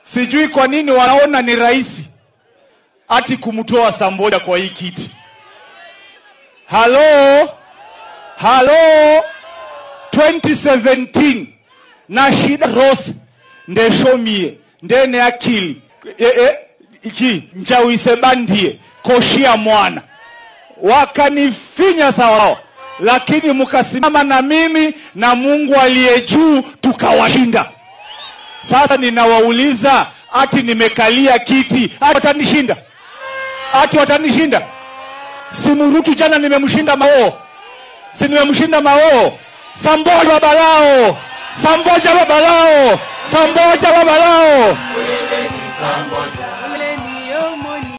Sijui kwa nini wanaona ni rahisi ati kumtoa Samboja kwa hii kiti. Halo, halo, 2017 na shida Rose ndeshomie ndene akili e, e, iki njawise bandie koshia mwana wakanifinya sawa, lakini mkasimama na mimi na Mungu aliye juu tukawashinda. Sasa ninawauliza, ati nimekalia kiti, ati watanishinda? Ati watanishinda? Simurutu jana nimemshinda Mao, si nimemshinda Mao? Samboja baba lao, Samboja baba lao, Samboja baba lao. Samboja.